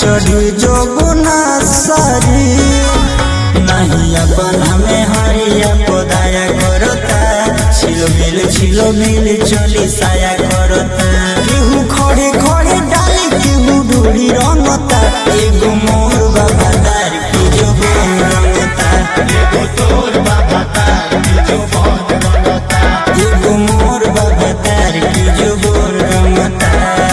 चढ़ी जो गुना सारी नहीं अपन हमें हरिया पदाया करता छिलो मिल छिलो मिल चली साया करता केहू खड़े खड़े डाली केहू डोरी रंगता एगो मोर बाबा दार की जो बोल रंगता एगो तोर बाबा तार की जो बहुत रंगता एगो मोर बाबा दार की जो बोल रंगता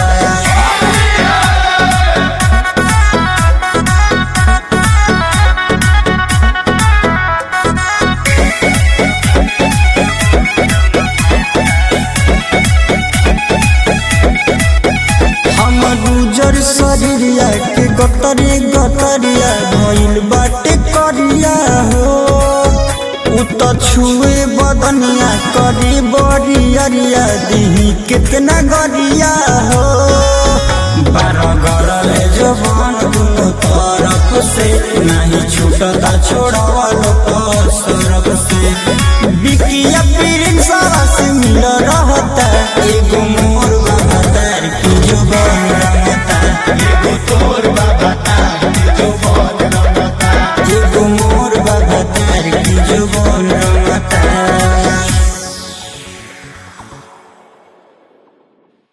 हमर गुजर शरीरिया के गतरे गतरिया भइल बाटे करिया हो उ त छुए बदनिया करी बरियरिया दिही कितना गरिया हो बारह गरले जवान दुनो तरफ से नहीं छूटता छोड़वल सड़क से बिकिया प्रिंसवा से मिल रहता एगो मोर